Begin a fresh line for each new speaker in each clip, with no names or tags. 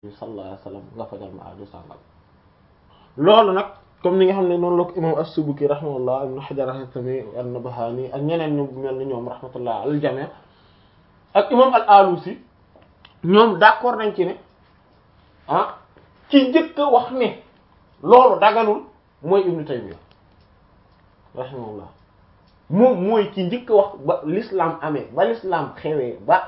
sallallahu alayhi wasallam nga fajal ma aajo sàngam loolu nag comme ni nga xam ne noonu la ko imam as-Subuki rahimahullah ibn Hajar al-Haythami an-Nabhani ak ñeneen ñu mel ni ñoom rahmatullah al jami' ak imam al-Alusi ñoom d'accord nañ ci ne ah ci njëkk a wax ne loolu daganul mooy Ibn Taymiyya rahimahullah moom mooy ci njëkk a wax ba l'islam amee ba l'islam xewee ba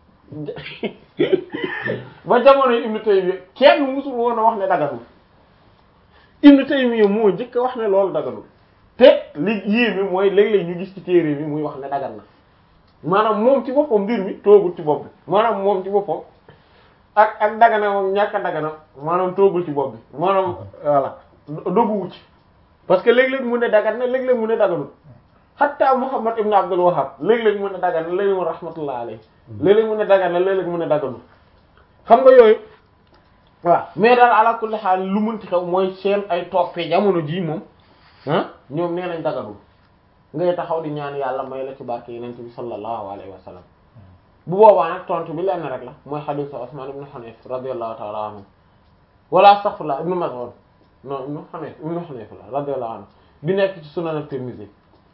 ba jamono Ibn Taymiyya kenn musul woon a wax ne daganul Ibn Taymiyya moo njëkk a wax ne loolu daganul te li yéeme mooy léeg-léeg ñu gis ci téere bi muy wax ne dagan na maanaam moom ci boppam mbir mi toogul ci bopp bi maanaam moom ci boppam ak ak dagana moom ñàkk a dagana maanaam toogul ci bopp bi maanaam voilà dogguwu ci parce que léeg-léeg mu ne dagan na léeg-léeg mu ne daganul hatta Muhammad ibn Abdul Wahhab léeg-léeg mu ne dagan na léeg-léeg mu rahmatullah alayhi léeg-léeg mu ne dagan na léeg-léeg mu ne daganul xam nga yooyu waaw mais daal ala kulli haal lu munti xew mooy seen ay toppee jamono jii moom ah ñoom nee nañ daganul ngay taxaw di ñaan yàlla may la ci barke yeneen bi sallallahu alayhi wa sallam bu boobaa nag tontu bi lenn rek la mooy xadiisu Usmaan ibn Hunayf radiyallahu ta'ala anhu wala astaghfirullah ibn Mas'ud non ibn Hunayf ibn Hunayf la radiyallahu anhu bi nekk ci Sunan at-Tirmidhi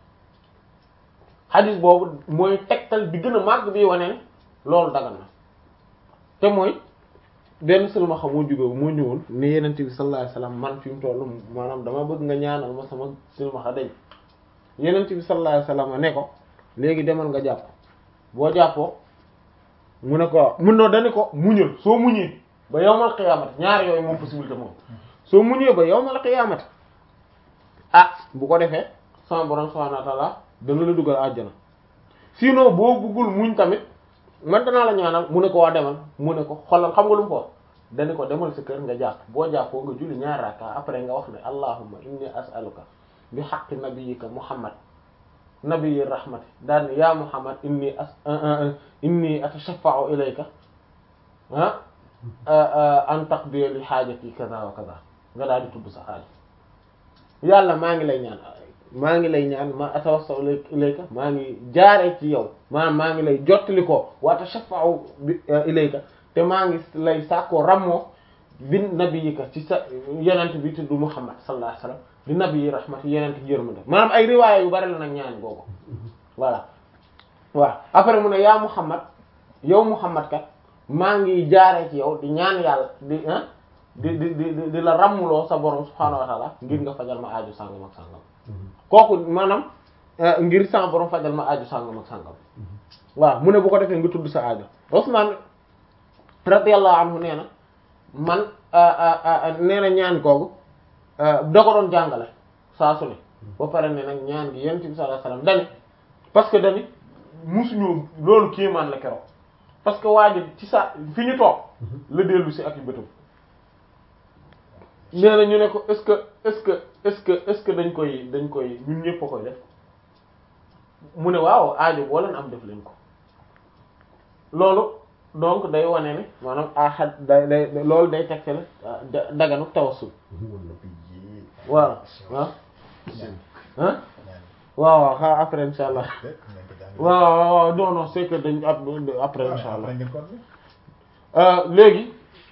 xadiis boobu mooy tegtal bi gën a màgg bi wane ne loolu dagan na te mooy benn silmaxa moo jóge moo ñëwoon ne yeneen bi sallallahu alayhi wa sallam man fi mu toll maanaam dama bëgg nga ñaanal ma sama silmaxa dañ yenent bi sallallahu alayhi wasallam ne ko léegi demal nga jàpp boo jàppoo mu ne ko mun noo dani ko muñal soo muñee ba yawmal qiyaamati ñaar yooyu moom possibilité moom soo muñee ba yawmal qiyaamati ah bu ko defee sama borom subhanahu wa ta'ala dana la dugal àjjana sinon boo bëggul muñ tamit man danaa la ñaanal mu ne ko waa demal mu ne ko xoolal xam nga lu mu ko wax dani ko demal sa kër nga jàpp boo jàppoo nga julli ñaar rakka après nga wax ne allahumma inni as'aluka bi haqqi nabiyyika muhammad nabiyyi rahmati daal ni yaa muhammad inni as inni atashaffa'u ilayka ah an taqdi li haajati kaza wa kaza nga daal di tudd sa xaaj yàlla maa ngi lay ñaan maa ngi lay ñaan ma atawassau ilayka maa ngi jaaree ci yow maa maa ngi lay jottali ko wa atashaffa'u bi ilayka te maa ngi lay sàkkoo rammoo bi nabiyyika ci sa yonent bi tudd muhammad sallallahu alayhi wasallam di nabi yi rahmati yeneen ci yërmande maanaam ay riwaaya yu bari la nag ñaan googu voilà waaw après mu ne yaa Muhammad yow Muhammad kat maa ngi jaaree ci yow di ñaan yàlla di ah di di di di la ràmmuloo sa borom subhaanahu wa taala ngir nga fajal ma aaju sàngam ak sàngam kooku maanaam ngir sa borom fajal ma aaju sàngam ak sàngam waaw mu ne bu ko defee nga tudd sa aaju Usmaan radiyallahu anhu nee na man nee na ñaan googu da ko doon jàngale saa su ne ba pare ne nag ñaan gi yonent bi sallallahu alayhi wasallam dani parce que dani musuñu loolu kéemaan la keroog parce que waa ji ci sa fi ñu toog la dellu si ak yu bëtam nee na ñu ne ko est-ce que est-ce que est-ce que est-ce que dañ koy dañ koy ñun ñëpp a koy def mu ne waaw aajo boo leen am def leen ko loolu donc day wane ne maanaam ahad day day loolu day tegte la daganu tawassul voilà ah ah waaw waaw xaa après insha allah waaw waaw non non c'est que dañ après insha allah léegi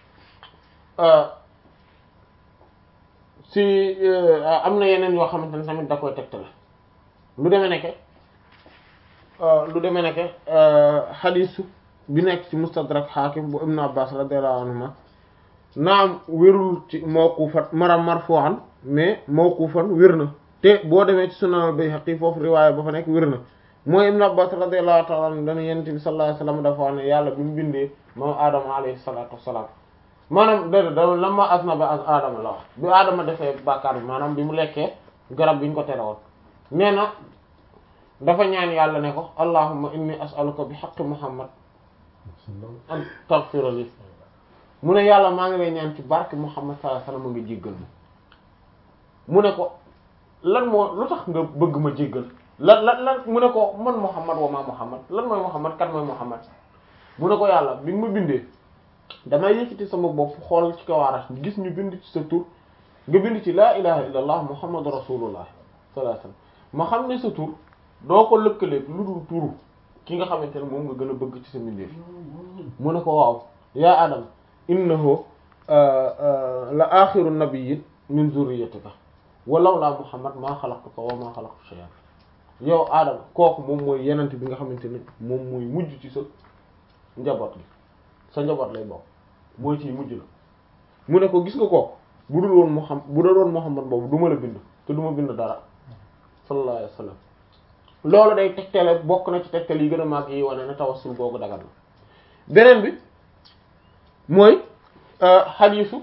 si am na yeneen yoo xamante ne tamit da koy tegte la lu demee nekke lu demee nekke xadiisu bi nekk ci mustadrak xaakim bu ibnu abbas radiyallahu anhuma naam wérul ci mawqufan maram marfu'an mais mawqufan wér na te boo demee ci sunan Bayhaqi foofu riwaaya ba fa nekk wér na mooy ibnu abbas radiyallahu ta'ala anhu dana yonent bi sallallahu alayhi wasallam dafa wax ne yàlla bi mu bindee moom aadama alayhi salatu wassalam maanaam déedéet da lamma aznaba az aadama la wax bi aadama defee bàkkaar bi maanaam bi mu lekkee garab bi ñu ko tere woon nee na dafa ñaan yàlla ne ko allahumma inni as'aluka bi haqqi muhammad an taghfira li mu ne yàlla maa ngi lay ñaan ci barke muhammad sallallahu alayhi wasallam nga jéggal ma mu ne ko lan moo lu tax nga bëgg ma jéggal lan lan lan mu ne ko man muhammad wa ma muhammad lan mooy muhammad kan mooy muhammad mu ne ko yàlla bi nga ma bindee damay yëkkati sama bopp xool ci kawaaraas gis ñu bind ci sa tur nga bind ci laa ilaha illa allah muhammadu rasulullah sallallahu alayhi wasallam ma xam ne sa tur doo ko lëkkaleeg lu dul turu ki nga xamante ne moom nga gën a bëgg ci sa mbindeef mu ne ko waaw yaa adam innahu la axiru nabiyyin min zurriyatika walaw laa muhammad maa xalaqtuka wa maa xalaqtu shay'an yow aadama kooku moom mooy yenent bi nga xamante ne moom mooy mujj ci sa njaboot gi sa njaboot lay bokk mooy ci mujj la mu ne ko gis nga kooku bu dul woon muhammad bu dul woon muhammad boobu du ma la bind te du ma bind dara sallallahu alayhi wa sallam loolu day tegtale bokk na ci tegtal yi gën a màgg yi wane ne tawassul googu dagal na beneen bi mooy xadiisu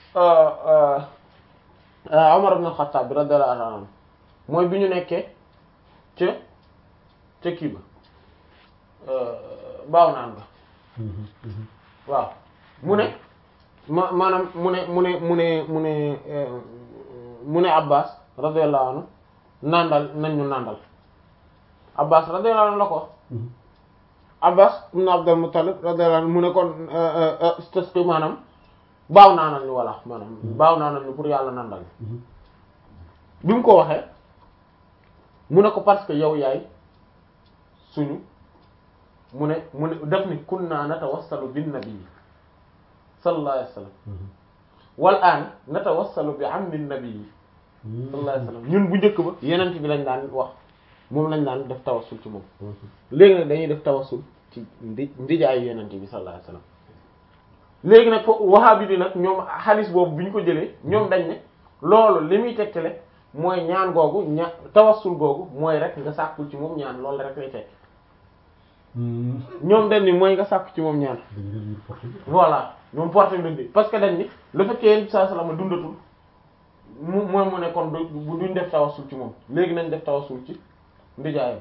Umar ibn Khattab radiyallahu anhu mooy bi ñu nekkee ca ca kii ba baaw naan nga waaw mu ne ma maanaam mu ne mu ne mu ne mu ne mu ne Abbas radiyallahu anhu nandal nañ ñu nandal Abbas radiyallahu anhu la ko Abbas ibn Abdul Muttalib radiyallahu anhu mu ne kon istasqi maanaam baaw naanal ñu walla maanaam baaw naanal ñu pour yàlla nandal ñu bi mu ko waxee mu ne ko parce que yow yaay suñu mu ne mu ne def ni kunna natawassalu bin nabi sallallahu alayhi wasallam wal aan natawassalu bi ammi nabi sallallahu alayhi wasallam ñun bu njëkk ba yenent bi lañ daan wax moom lañ daan def tawassul ci moom léegi nag dañuy def tawassul ci ndi ndijaayu yenent bi sallallahu alayhi wasallam léegi nag fo wahabi bi nag ñoom xaalis boobu bi ñu ko jëlee ñoom dañ ne loolu li muy tegtale mooy ñaan googu ña tawassul googu mooy rek nga sàkkul ci moom ñaan loolu rek lay tekk ñoom dañ ni mooy nga sàkku ci moom ñaan voilà ñoom porté nañ bi parce que dañ ni le fait que yéen saa salama dundatul mu mooy mu ne kon du duñ def tawassul ci moom léegi nañ def tawassul ci ndijaayam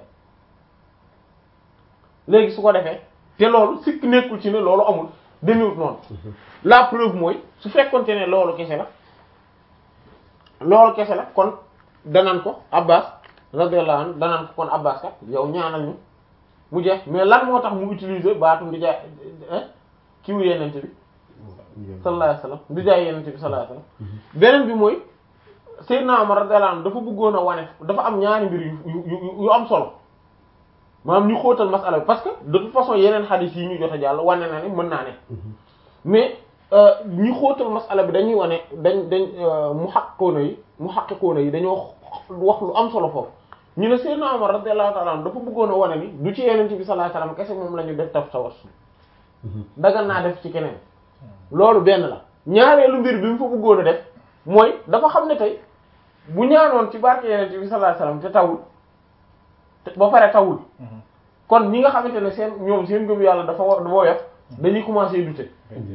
léegi su ko defee te loolu sikk nekkul ci ne loolu amul demewut noonu la preuve mooy su fekkonte ne loolu kese la loolu kese la kon danaan ko Abbas radiyallahu anhu danaan ko kon Abbas kat yow ñaanal ñu mu jeex mais lan moo tax mu utiliser baatu ndijaay kiwu yenente bi sallallahu alayhi wasallam ndijaay yenente bi sallallahu alayhi wasallam beneen bi mooy Seydina Umar radiyallahu anhu dafa bëggoon a wane dafa am ñaari mbir yu yu yu am solo maanaam ñu xóotal masala bi parce que de toute façon yeneen xadis yi ñu jot a jàll wane na ne mën naa ne mais ñu xóotal masala bi dañuy wane dañ dañ mu xaqikoona yi mu xaqiqoona yi dañoo wax lu am solo foofu ñu ne Seydina Umar radiyallahu ta'ala anhu dafa bëggoon a wane ni du ci yeneen bi sallallahu alayhi wasallam kese moom la ñu def taf tawassul dagan naa def ci keneen loolu benn la ñaareelu mbir bi mu fa bëggoon a def mooy dafa xam ne tey bu ñaanoon ci barke yeneen bi sallallahu alayhi wasallam te tawul ba pare tawul kon ñi nga xamante ne seen ñoom seen gëm yàlla dafa dafa woyof dañuy commencer douter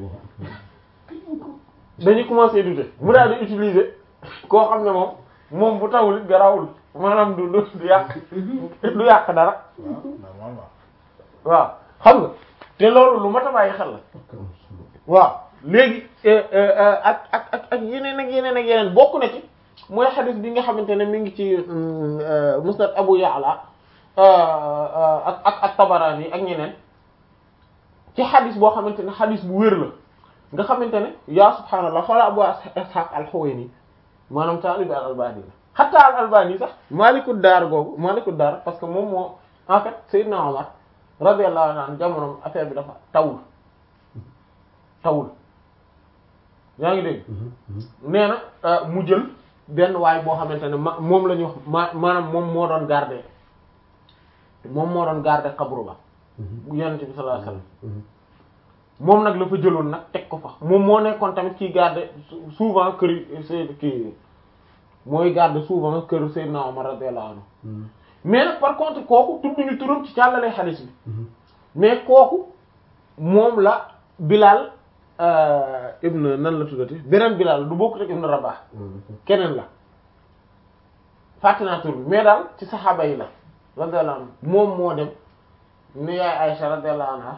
dañuy commencer douter mu daal di utiliser koo xam ne moom moom bu tawul it garawul maanaam du du yàq du yàq dara waaw xam nga te loolu lu mat a bàyyi xel la waaw léegi ak ak ak ak yeneen ak yeneen ak yeneen bokk na ci mooy xadis bi nga xamante ne mi ngi ci musnad Abu Ya'la ak ak ak Tabarani ak ñeneen ci xadis boo xamante ne xadis bu wér la nga xamante ne yaa subhaanallah xoola Abu Ishaq al-Huwayni maanaam taalibi al-Albani la hatta al-Albani sax Maaliku Daar googu Maaliku Daar parce que moom moo en fait Seydina Omar radiyallahu anhu jamonoom affaire bi dafa tawul tawul yaa ngi dégg nee na mu jël benn waay boo xamante ne ma moom la ñu wax ma maanaam moom moo doon garder moom moo doon garder xabru ba bu yonent bi sallallahu alayhi wasallam moom nag la fa jëloon nag teg ko fa moom moo nekkoon tamit kiy garder souvent kër Seyd kii mooy garder souvent kër Seydina Omar radiyallahu anhu mais nag par contre kooku tudduñu turam ci càllalee xaalis bi mais kooku moom la Bilal ibn nan la tuddati beneen Bilal du bokk rek ibn Rabah keneen la fàtte naa tur bi mais daal ci saxaaba yi la radiyallahu anhu moom moo dem ni yaay Aïcha radiyallahu anha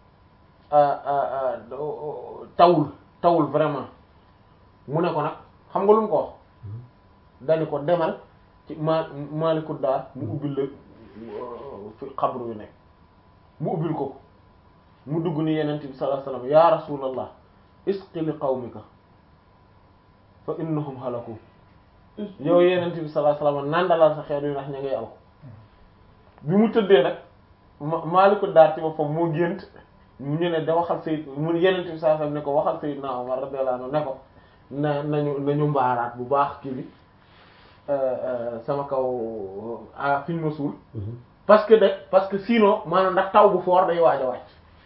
tawul tawul vraiment mu ne ko nag xam nga lu mu ko wax dani ko demal ci ma Maaliku Daar mu ubbil la fi xabru yu nekk mu ubbil ko ko mu dugg ni yenent bi sallallahu alayhi wasallam ya rasulallah isqi li qawmika fa innahum halaku yow yenent bi sallallahu alayhi wasallam nandalal sa xeet yu ndax ña ngay alko bi mu tëddee nag Maaliku Daar ci boppam moo gént ñu ne da waxal Seyd mu yeneen bi saa ne ko waxal Seydina Omar radiyallahu anhu ne ko na nañu nañu mbaaraat bu baax kii bi sama kaw ah fi ñu ma suul parce que de parce que sinon maanaam ndax taw bu foor day waaj a wàcc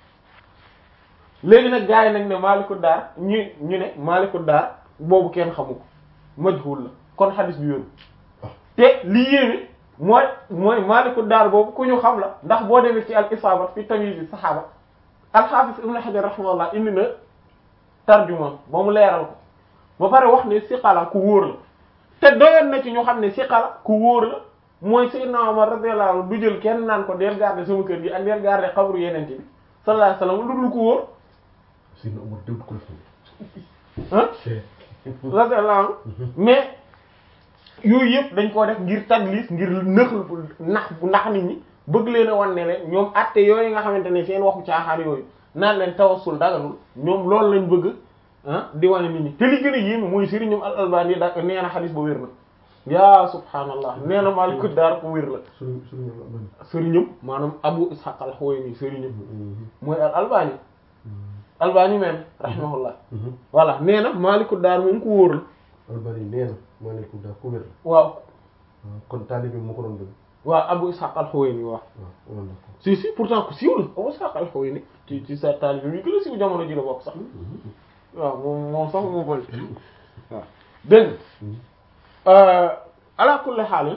léegi nag gars yi nag ne Maaliku Daar ñu ñu ne Maaliku Daar boobu kenn xamu ko majhul la kon xadis bi wéru te li yéeme mooy mooy Maaliku Daar boobu ku ñu xam la ndax boo demee ci al isaabat fi tamyiz yi saxaaba al-Hafiz Ibn Hajar rahimahullah indi na tarjuma ba mu leeral ko ba pare wax ne siqala ku wóor la te doyoon na ci ñu xam ne siqala ku wóor la mooy Seydina Omar radiyallahu anhu du jël kenn naan ko del garder sama kër gi ak del garder xabru yeneen bi sallallahu alayhi wasallam lu dul ko wóor
Seydina Omar dégg ko
ah radiyallahu anhu mais yooyu yëpp dañ koo def ngir tadlis ngir nëx nax bu nax nit ñi bëgg leen a wan ne leen ñoom atte yooyu nga xamante ne seen waxu caaxaar yooyu naan leen tawassul daganul ñoom loolu lañ bëgg ah di wane nit ñi te li gën a yéeme mooy sëriñ ñoom al albani da nee na xadis ba wér na yaa subhaanallah nee na Maaliku Daar ko wér la
suñu suñu albani
sëriñam maanaam Abu Ishaq al-Huwayni sëriñam mooy al albani albani même rahimahullah voilà nee na Maaliku Daar moom ku wóor la
albani nee na Maaliku Daar ku wér la
waaw
kon taalibe moo ko doon dëgg
waaw Abu Ishaq al-Huwayni waaw
waaw wala ko
si si pourtant ku siiw la Abu Ishaq al-Huwayni ci ci sa taalibe bi gën a siiw jamono ji la bokk sax waaw moom moom sax moo bëri waaw dégg nga ala kulli xaal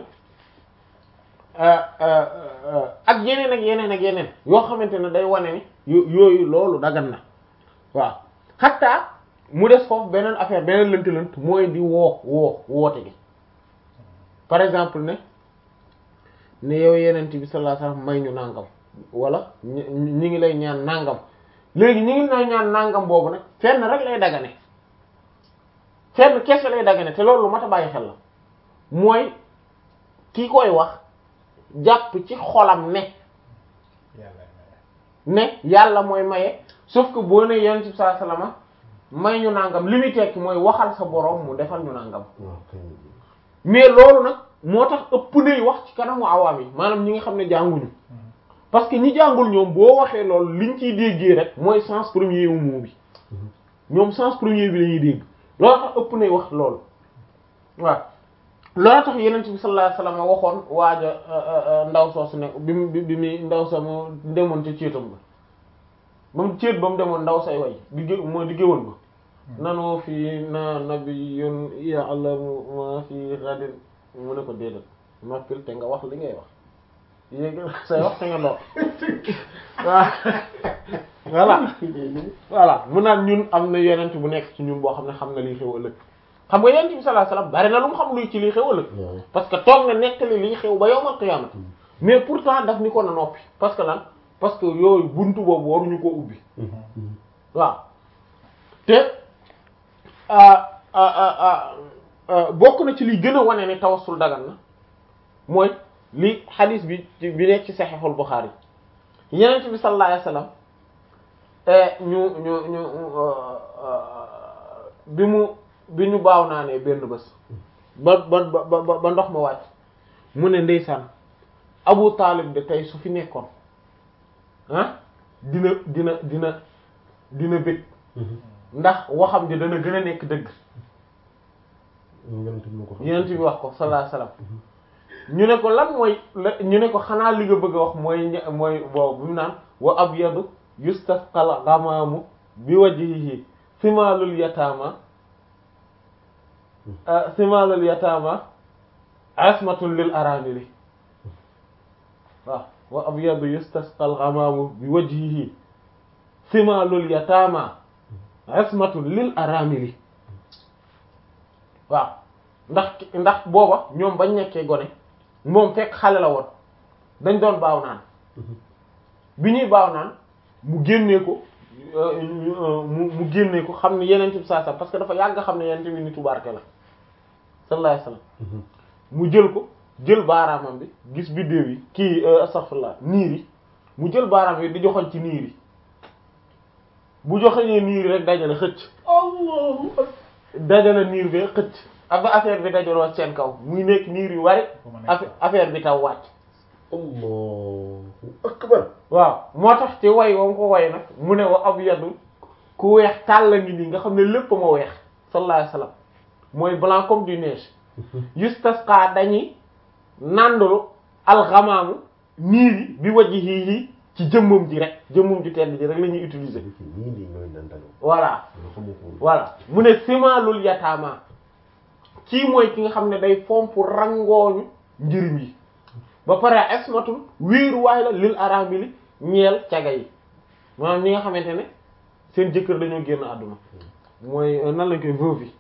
ak yeneen ak yeneen ak yeneen yoo xamante ne day wane ni yooyu loolu dagan na waaw xatta mu des foofu beneen affaire beneen lënt-lënt mooy di woo woo woote gi par exemple ne ne yow yeneen bi sallallahu alayhi wasallam may ñu nangam wala ñi ñi ngi lay ñaan nangam léegi ñi ngi lay ñaan nangam boobu nag fenn rek lay dagane fenn kese lay dagane te loolu lu mat a bàyyi xel la mooy ki koy wax jàpp ci xolam ne ne yàlla mooy maye sauf que boo ne yonent bi sallallahu alayhi wasallam may ñu nangam li muy tekki mooy waxal sa borom mu defal ñu nangam
waaw kay
mais loolu nag moo tax ëpp nay wax ci kanamu awaam yi maanaam ñi nga xam ne jànguñu parce que ñi jàngul ñoom boo waxee loolu liñ ciy déggee rek mooy sens premier wu mot bi ñoom sens premier bi la ñuy dégg loolu tax ëpp nay wax loolu waaw loolu tax yeneen bi sallallahu alayhi wasallam waxoon waaja ndaw soosu ne bi mu bi mu ndaw sa mu demoon ca céetam ba ba mu céet ba mu demoon ndaw say way di gé mooy di géwoon ba nanoo fii na nabiyyun ya'lamu ma fi ghadin mu ne ko déedéet noppil te nga wax li ngay wax yéegi say wax te nga doon waaw voilà voilà mu naan ñun am na yonent bu nekk ci ñun boo xam ne xam na lii xew ëllëg xam nga yonent bi sallallahu alayhi wasallam bari na lu mu xam luy ci lii xew ëllëg parce que toog na nettali lii xew ba yawmal qiyaama mais pourtant daf ni ko na noppi parce que lan parce que yooyu buntu boobu waruñu ko ubbi waaw te bokk na ci li gën a wane ne tawassul dagan na mooy li xadis bi bi nekk ci saxiixul Buxaari yeneen bi sallallahu alayhi wasallam ñu ñu ñu bi mu bi ñu baaw naa ne benn bés ba ba ba ba ndox ma wàcc mu ne ndeysaan Abu Taalib de tey su fi nekkoon ah dina dina dina dina bëgg ndax waxam ji dana gën a nekk dëgg yenent bi wax ko sallallahu alayhi wasallam ñu ne ko lan mooy la ñu ne ko xanaa li nga bëgg a wax mooy mooy boobu bi mu naan wa abyadu yustasqal ghamamu bi wajhihi simalul yatama simalul yatama asmatun lil aramili waaw wa abyadu yustasqal ghamamu bi wajhihi simalul yatama asmatun lil aramili waaw ndax ndax booba ñoom bañ nekkee gone moom fekk xale la woon dañ doon baaw naan bi ñuy baaw naan mu génnee ko mu mu génnee ko xam ne yeneen ci saa parce que dafa yàgg xam ne yeneen bi nitu barke la sallallahu alayhi wasallam mu jël ko jël baaraamam bi gis biddéew yi kii astaghfirullah niir yi mu jël baaraam yi di joxoñ ci niir yi bu joxoñee niir yi rek dajale xëcc allahu dajale niir bi xëcc ak ba affaire bi dajaloo seen kaw muy nekk niir yu wari affaire bi taw wàcc
Allah akbar
waaw moo tax ci way wam ko way nag mu ne wa ab yadu ku weex tàll la ngi nii nga xam ne lépp ma weex sallallahu alayhi wasallam mooy blanc comme du neige yustasqa dañuy nàndulu alxamaamu niir yi bi wajji yi ci jëmmam ji rek jëmmam ji tedd ji rek la ñuy utiliser
ñii nii ñooy nandalu
voilà
nga xamoo ko woon
voilà mu ne simalul yataama kii mooy ki nga xam ne day fomp rangooñu njëriñ yi ba pare esmatul wéeruwaay la lil aramili ñeel caga yi maanaam ñi nga xamante ne seen jëkkër dañoo génn àdduna mooy euh, nan lañ koy veuve yi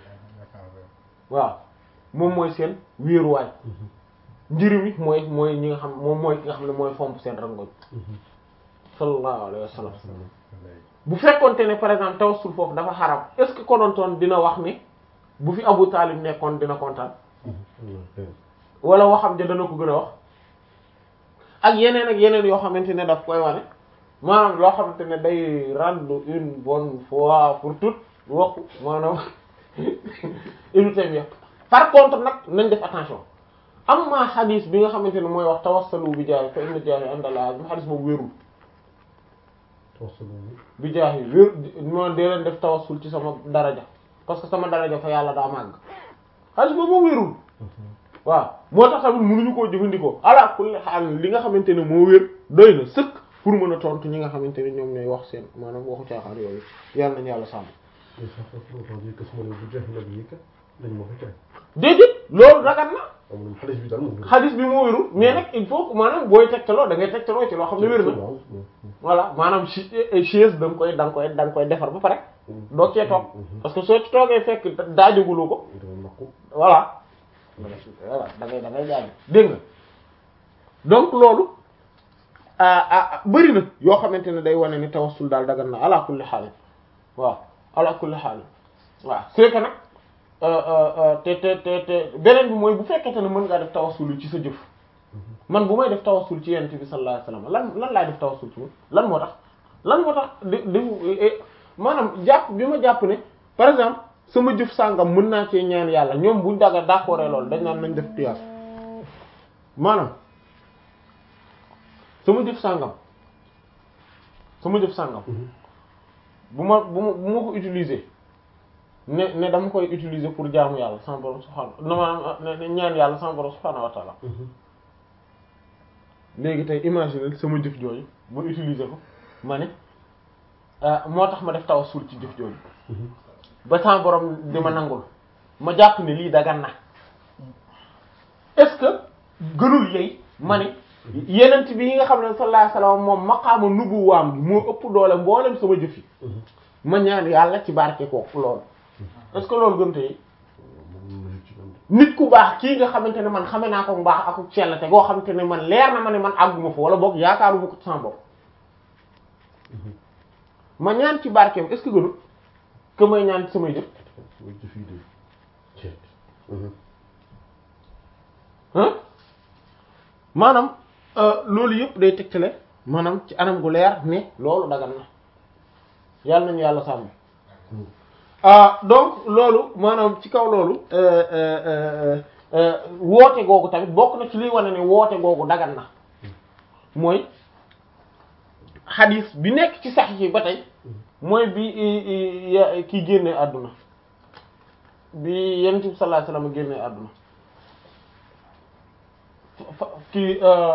waaw moom mooy seen wéeruwaay njëriñ yi mooy mooy ñi nga xam moom mooy ki nga xam ne mooy fomp seen rangooñ sallallahu alayhi wa sallam bu fekkonte ne par exemple tawassul foofu dafa xaram est-ce que konontoon dina wax ni bu fi Abu Talib nekkoon dina kontaan wala waxam ja dana ko gën a wax ak yeneen ak yeneen yoo xamante ne daf koy wane maanaam loo xamante ne day rendre une bonne fois pour toutes waxu maanaam Ibn Taymiyya par contre nag nañ def attention am maa xadis bi nga xamante ne mooy wax tawassalu bi jaahi fa inna jaahi indallah bi xadis boobu wérul
tawassul
bi jaahi wér moo dee leen def tawassul ci sama daraja parce que sama daraja fa yàlla daa màgg xadis boobu moo wérul waaw moo tax tamit mënuñu koo jëfandikoo ala kulli xaal li nga xamante ne moo wér doy na sëkk pour mën a tontu ñi nga xamante ne ñoom ñooy wax seen maanaam waxu caaxaan yooyu yàlla nañu yàlla sàmm
Et ça fait pour aujourd'hui que su ma nee bu jeex nag yi kat dañ ma ko tere.
déedéet loolu ragal na
amuñu xaalis bi daal moom.
xadis bi moo wérul mais nag il faut que maanaam booy tegtaloo da ngay tegtaloo ci loo xam ne wér na voilà maanaam chi chaise da nga koy da nga koy da nga koy defar ba pare doo cee toog parce que soo ci toogee fekk daajaguloo ko
dama naqu.
voilà voilà da ngay da ngay jaaj dégg nga donc loolu ah ah bëri na yoo xamante ne day wane ni tawassul daal dagan na ala kulli xaal waaw ala kulli xaal waaw c'est que nag te te te te beneen bi mooy bu fekkente ne mën ngaa def tawassul ci sa jëf man bu may def tawassul ci yonent bi sallallahu alayhi wasallam lan lan laay def tawassul ci moom lan moo tax lan moo tax di di maanaam jàpp bi ma jàpp ne par exemple sama jëf sàngam mën naa cee ñaan yàlla ñoom buñ daga d'accord loolu dañ naan nañ def tiyaas maanaam sama jëf sàngam sama jëf sàngam bu ma bu ma bu ma ko utiliser ne ne dama koy utiliser pour jaamu yàlla sama borom subhaanahu na maanaam ne ñaan yàlla sama borom subhaanahu wa ta'ala léegi tey imaginer sama jëf jooju ma utiliser ko ma ne moo tax ma def tawassul ci jëf jooju ba sama borom di ma nangul ma jàpp ne lii dagan na est-ce que gënul yey ma ne yenent bi yi nga xam ne sallallahu alayhi wasallam moom maqaama nubuwaam gi moo ëpp doole mboolem sama jëf yi ma ñaan yàlla ci barke kooku loolu est-ce que loolu gën tey nit ku baax kii nga xamante ne man xame naa ko mbaax ak sellate goo xamante ne man leer na ma ne man àgguma fa wala boog yaakaaruma ko ci sama bopp ma ñaan ci barkeem est-ce que gënul que may ñaan ci samay jëf
mooy jëf yi de ceeb.
ah maanaam loolu yëpp day tegtale maanaam ci anam gu leer ne loolu dagan na yàlla nañu yàlla sàmm ah donc loolu maanaam ci kaw loolu woote googu tamit bokk na ci liy wane ne woote googu dagan na mooy xadis bi nekk ci sax yi ba tey mooy bi kii génne àdduna bi yonent bi sallallahu alayhi wasallam génne àdduna kii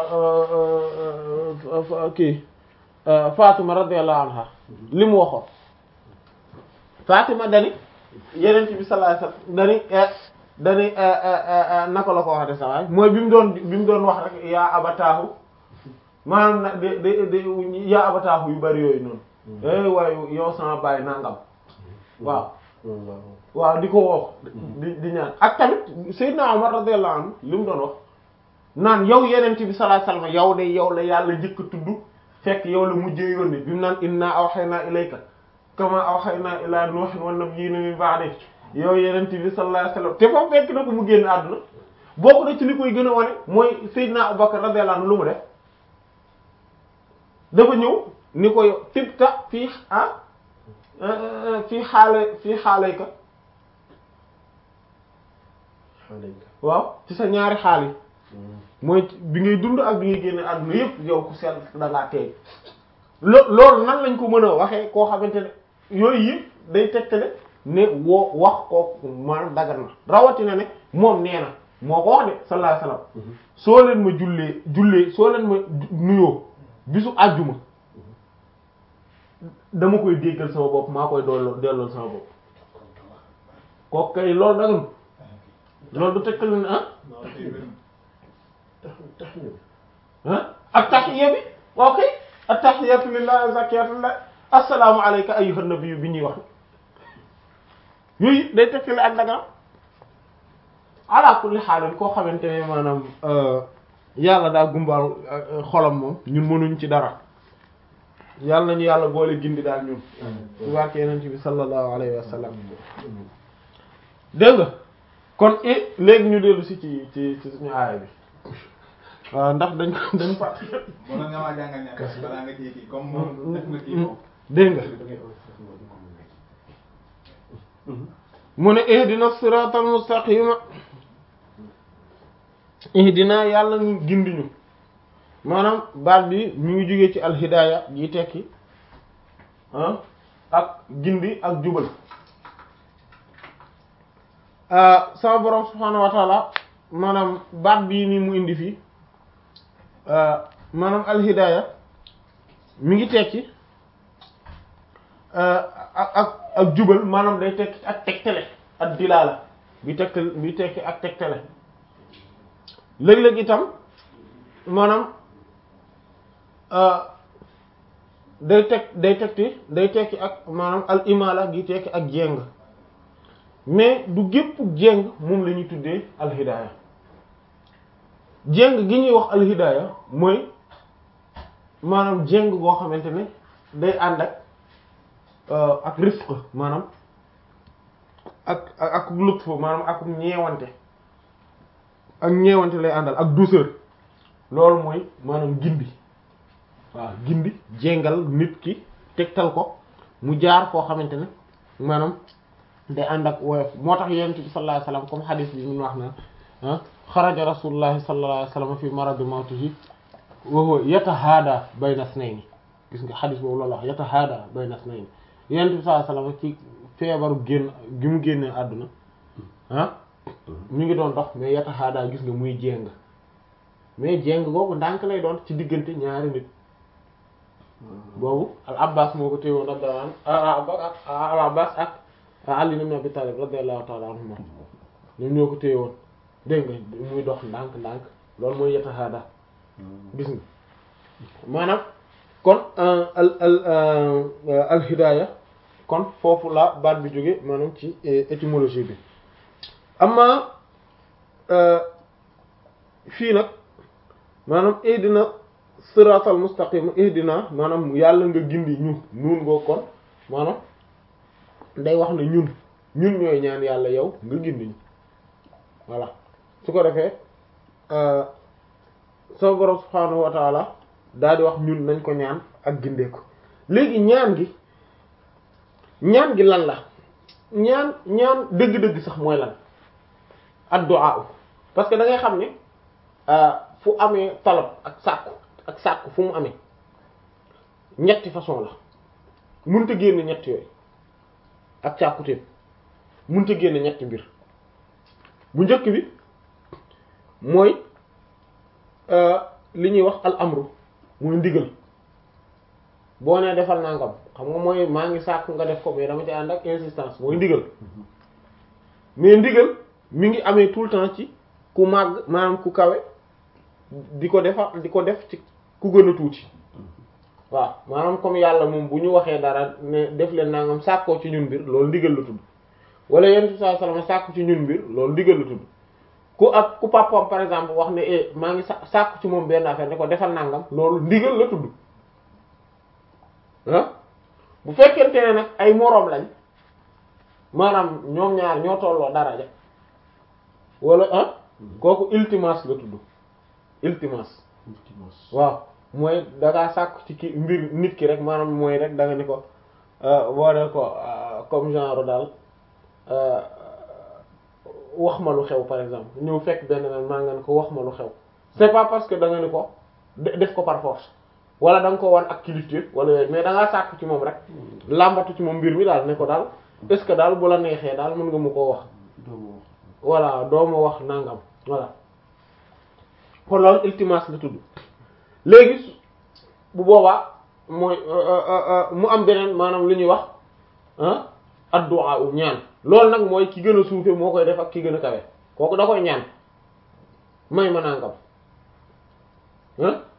kii Fatima radiyallahu anha li mu waxoon Fatima dani yeneen bi sallallahu alayhi wasallam dani dani naka la ko wax de sa waay mooy bi mu doon bi mu doon wax rek yaa abataahu maanaam na de de de yaa abataahu yu bari yooyu noonu eh waaye yow sama baay nangam waaw waaw di ko woo di di ñaan ak tamit Seydina Umar radiyallahu anhu li mu doon wax naan yow yenent bi sallallahu alayhi wasallam yow de yow la yàlla njëkk a tudd fekk yow la mujjee yónni bi mu naan inna awhayna ilayka kama awhayna ila nuhin wan nabiyina min ba'di yow yenent bi sallallahu alayhi wasallam te foofu fekk na ko mu génn àdduna bokk na ci li koy gën a wane mooy Seydina Abubakar radiyallahu anhu lu mu def dafa ñëw ni ko yow tibta fii ah fii xaale fii xaalayka waaw ci sa ñaari xaal yi mooy bi ngay dund ak bi ngay génne àdduna yëpp yow ku sell da ngaa teey lo loolu nan lañ ko mën a waxee koo xamante ne yooyu yëpp day tegtale ne woo wax kooku maanaam dagan na rawatina ne moom nee na moo ko wax de sallallahu alayhi wasallam soo leen ma jullee jullee soo leen ma nuyoo bisu àjjuma dama koy déggal sama bopp maa koy dolloo delloo sama bopp kooku kay loolu dagan loolu du tegtale ne ah
tax tax ñu
ah ak tahiyya bi ok ak tahiyyatu lillahi zakiyatu lillahi assalaamu alayka ayyuhan nabiyyu bi ñuy wax yooyu day tegtale ak daga ala kulli xaalin koo xamante ne maanaam yàlla daa gumbal xolam moom ñun mënuñ ci dara yàlla nañu yàlla boole gindi daal ñun ci barke yenent bi sallallahu alayhi wa sallam dégg nga kon i léegi ñu dellu si ci ci ci suñu aaya bi waaw ndax dañ ko dañ fàtt
Mën nga maa jàngal ñaar balaa nga ciy kii comme moom def nga kii moom.
dégg nga
da ngay enregistrement di ko mu nekk.
mu ne ihdina siratal mustaqima ihdina yàlla ñu gindi ñu maanaam baat bi mi ngi jógee ci alhidaaya yi tekki ah ak gindi ak jubal ah sama borom subhaanahu wa taala maanaam baat bii nii mu indi fii maanaam alhidaaya mi ngi tekki ak ak ak jubal maanaam day tekki ak tegtale ak dilaala bi tegtal bi tekki ak tegtale léeg-léeg itam maanaam day teg day tekki day tekki ak maanaam al imala gi tekki ak jéng mais du gépp jéng moom la ñuy tuddee alhidaaya jéng gi ñuy wax alhidaaya mooy maanaam jéng goo xamante ne day ànd ak ak rifq maanaam ak ak ak lutf maanaam ak ñeewante ak ñeewante lay àndal ak douceur loolu mooy maanaam gindi waaw gindi jéngal nit ki tegtal ko mu jaar koo xamante ne maanaam day ànd ak woyof moo tax yonent bi sallallahu alayhi wasallam comme hadith bi mun wax na ah xaraja rasulullahi sallallahu alayhi wasallam fi maradi mawtihi wa huwa yatahaada bayna isnayni gis nga hadith boobu loolu wax yatahaada bayna isnayni yonent bi sallallahu alayhi wasallam ci feebaru génn gi mu génnee àdduna ah mi ngi doon dox mais yatahaada gis nga muy jéng mais jéng boobu ndànk lay doon ci diggante ñaari nit boobu al abbas moo ko téewoon radiyallahu anhu al abbas ak ali ibn abi talib radiyallahu ta'ala anhuma ñoom ñoo ko téewoon dégg nga muy dox ndànk ndànk loolu mooy yatahaada gis nga maanaam kon al al al hidaaya kon foofu la baat bi jóge maanaam ci étymologie bi amma fii nag maanaam ihdina siratal mustaqim ihdina maanaam yàlla nga gindi ñu nuun ngoo kon maanaam day wax ne ñun ñun ñooy ñaan yàlla yow nga gindi ñu voilà su ko defee sa borom subhaanahu wa taala daal di wax ñun nañ ko ñaan ak gindee ko léegi ñaan gi ñaan gi lan la ñaan ñaan dëgg-dëgg sax mooy lan addu'a parce que da ngay xam ne fu amee talab ak sàkku ak sàkku fu mu amee ñetti façon la mënta génn ñetti yooyu ak càkkutéen mënta génn ñetti mbir bu njëkk bi mooy li ñuy wax al amru muy ndigal boo nee defal nangam xam nga mooy maa ngi sàkk nga def ko mais dama ci ànd ak insistance mooy ndigal mais ndigal mi ngi amee tout le temps ci ku màgg maanaam ku kawe di ko defa di ko def ci ku gën a tuuti waaw maanaam comme yàlla moom bu ñu waxee dara ne def leen nangam sàkkoo ci ñun mbir loolu ndigal la tudd wala yonent bi sallallahu alayhi wasallam sàkku ci ñun mbir loolu ndigal la tudd ku ak ku papam par exemple wax ne eh maa ngi sa sàkku ci moom benn affaire ne ko defal nangam loolu ndigal la tudd ah bu fekkente ne nag ay moroom lañ maanaam ñoom ñaar ñoo tolloo daraja wala ah kooku iltimas la tudd iltimas waaw mooy dangaa sàkku ci ki mbir nit ki rek maanaam mooy rek da nga ni ko boo ne ko comme genre daal wax ma lu xew par exemple ñëw fekk benn nag maa nga ne ko wax ma lu xew c'est pas parce que da nga ni ko de- def ko par force wala da nga ko wan ak kilifteef wala yooyu mais da ngaa sàkk ci moom rek làmbatu ci moom mbir mi daal ne ko daal est ce que daal bu la neexee daal mën nga mu koo wax
doomu wax
voilà doo ma wax nangam voilà kon loolu iltimas la tudd léegi su- bu boobaa mooy mu am beneen maanaam li ñuy wax ah addu'a u ñaan loolu nag mooy ki gën a suufe moo koy def ak ki gën a kawe kooku da koy ñaan may ma nangam ah